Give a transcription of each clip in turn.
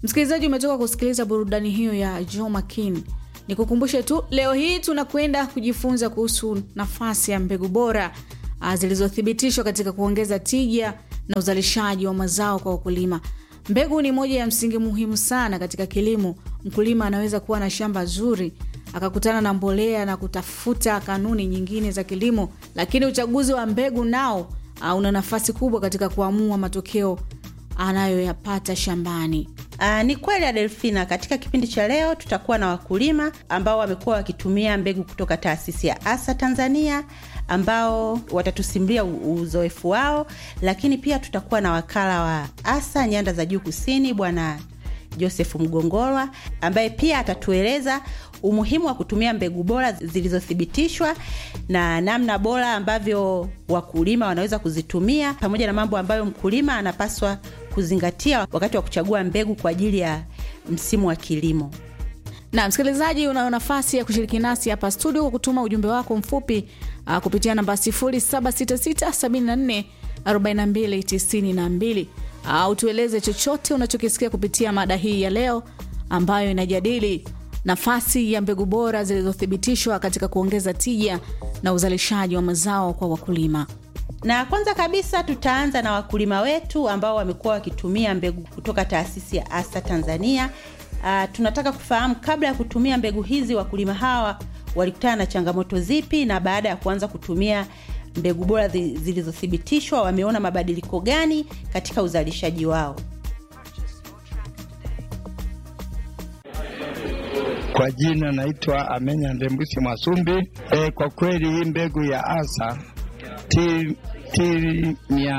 Msikilizaji, umetoka kusikiliza burudani hiyo ya Joe Makin. Nikukumbushe tu leo hii tunakwenda kujifunza kuhusu nafasi ya mbegu bora zilizothibitishwa katika kuongeza tija na uzalishaji wa mazao kwa wakulima. Mbegu ni moja ya msingi muhimu sana katika kilimo. Mkulima anaweza kuwa na shamba zuri akakutana na mbolea na kutafuta kanuni nyingine za kilimo, lakini uchaguzi wa mbegu nao una nafasi kubwa katika kuamua matokeo anayoyapata shambani. Aa, ni kweli Adelfina, katika kipindi cha leo tutakuwa na wakulima ambao wamekuwa wakitumia mbegu kutoka taasisi ya ASA Tanzania ambao watatusimulia uzoefu wao, lakini pia tutakuwa na wakala wa ASA nyanda za juu kusini, Bwana Joseph Mgongolwa ambaye pia atatueleza umuhimu wa kutumia mbegu bora zilizothibitishwa na namna bora ambavyo wakulima wanaweza kuzitumia pamoja na mambo ambayo mkulima anapaswa kuzingatia wakati wa kuchagua mbegu kwa ajili ya msimu wa kilimo. Na msikilizaji, unayo nafasi ya kushiriki nasi hapa studio kwa kutuma ujumbe wako mfupi uh, kupitia namba 0766744292 au uh, tueleze chochote unachokisikia kupitia mada hii ya leo ambayo inajadili nafasi ya mbegu bora zilizothibitishwa katika kuongeza tija na uzalishaji wa mazao kwa wakulima. Na kwanza kabisa tutaanza na wakulima wetu ambao wamekuwa wakitumia mbegu kutoka taasisi ya ASA Tanzania. Uh, tunataka kufahamu kabla ya kutumia mbegu hizi wakulima hawa walikutana na changamoto zipi, na baada ya kuanza kutumia mbegu bora zilizothibitishwa wameona mabadiliko gani katika uzalishaji wao. Kwa jina naitwa Amenya Ndembusi Mwasumbi. E, kwa kweli hii mbegu ya ASA ti, ti mia,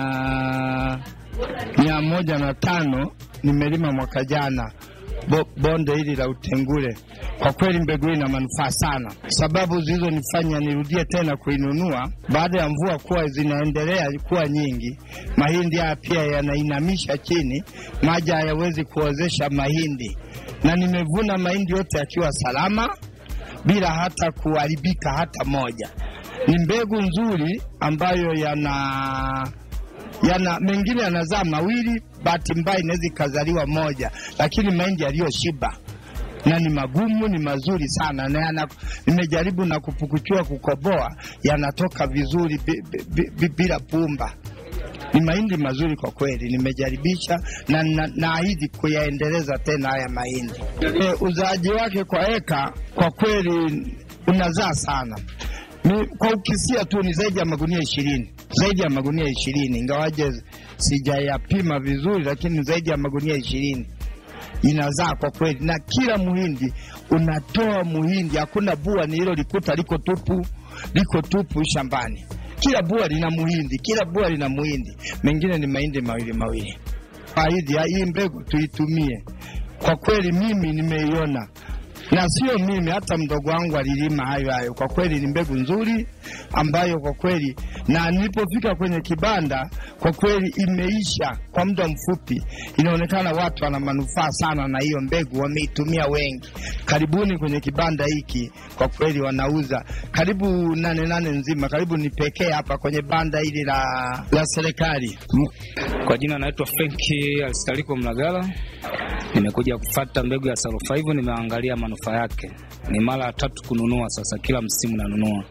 mia moja na tano nimelima mwaka jana Bo, bonde hili la Utengule. Kwa kweli mbegu hii ina manufaa sana. Sababu zilizonifanya nirudie tena kuinunua baada ya mvua kuwa zinaendelea kuwa nyingi, mahindi haya pia yanainamisha chini, maji hayawezi kuozesha mahindi, na nimevuna mahindi yote yakiwa salama bila hata kuharibika hata moja. Ni mbegu nzuri ambayo yana yana mengine yanazaa mawili, bahati mbaya inaweza ikazaliwa moja, lakini mahindi yaliyoshiba na ni magumu, ni mazuri sana na yana, nimejaribu na kupukuchua kukoboa, yanatoka vizuri bila pumba. Ni mahindi mazuri kwa kweli, nimejaribisha na naahidi na kuyaendeleza tena haya mahindi. E, uzaaji wake kwa eka kwa kweli unazaa sana ni, kwa ukisia tu ni zaidi ya magunia ishirini zaidi ya magunia ishirini ingawaje sijayapima vizuri, lakini zaidi ya magunia ishirini inazaa kwa kweli, na kila muhindi unatoa muhindi, hakuna bua ni hilo likuta liko tupu, liko tupu shambani. Kila bua lina muhindi, kila bua lina muhindi, mengine ni mahindi mawili mawili. Ahidi hii mbegu tuitumie, kwa kweli mimi nimeiona na sio mimi, hata mdogo wangu alilima hayo hayo. Kwa kweli ni mbegu nzuri ambayo kwa kweli, na nilipofika kwenye kibanda, kwa kweli imeisha kwa muda mfupi. Inaonekana watu wana manufaa sana na hiyo mbegu, wameitumia wengi. Karibuni kwenye kibanda hiki, kwa kweli wanauza karibu nane nane nzima, karibu ni pekee hapa kwenye banda hili la, la serikali. Kwa jina naitwa Frenki Alistaliko Mlagala. Nimekuja kufata mbegu ya Salo 5 nimeangalia manufaa yake. Ni mara ya tatu kununua sasa, kila msimu nanunua.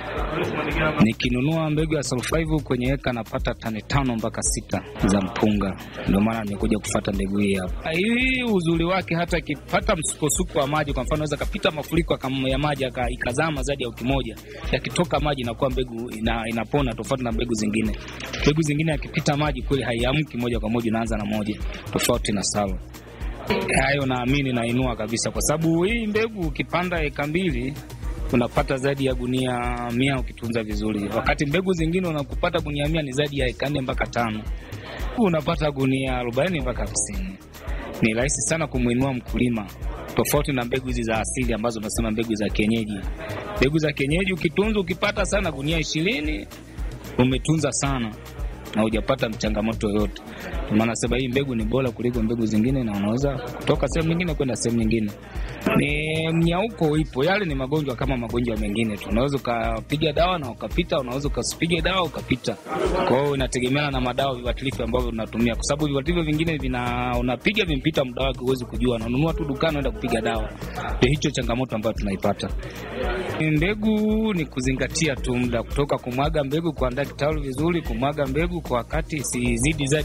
Nikinunua mbegu ya Salo 5 kwenye eka napata tani tano mpaka sita za mpunga, ndio maana nimekuja kufata mbegu hii hapa. Hii uzuri wake, hata ikipata msukosuko wa maji, kwa mfano naweza kapita mafuriko ya maji ikazama zaidi ya wiki moja, yakitoka maji inakuwa mbegu ina, inapona, tofauti na mbegu zingine. Mbegu zingine yakipita maji kweli haiamki moja kwa moja, inaanza na moja, tofauti na Salo hayo naamini nainua kabisa, kwa sababu hii mbegu ukipanda eka mbili unapata zaidi ya gunia mia ukitunza vizuri, wakati mbegu zingine unakupata gunia mia ni zaidi ya eka nne mpaka tano, unapata gunia arobaini mpaka hamsini. Ni rahisi sana kumwinua mkulima, tofauti na mbegu hizi za asili ambazo unasema mbegu za kienyeji. Mbegu za kienyeji ukitunza, ukipata sana gunia ishirini umetunza sana na hujapata changamoto yoyote. Ndio maana sema hii mbegu ni bora kuliko mbegu zingine, na unaweza kutoka sehemu nyingine kwenda sehemu nyingine. Ni mnyauko ipo, yale ni magonjwa kama magonjwa mengine tu. Unaweza ukapiga dawa na ukapita, unaweza ukasipige dawa ukapita. Kwa hiyo inategemeana na madawa viuatilifu ambavyo unatumia, kwa sababu viuatilifu vingine vina unapiga vimpita muda wake, huwezi kujua, na ununua tu dukani unaenda kupiga dawa. Ndio hicho changamoto ambayo tunaipata. Mbegu ni kuzingatia tu muda kutoka kumwaga mbegu, kuandaa kitalu vizuri, kumwaga mbegu kwa wakati, isizidi zaidi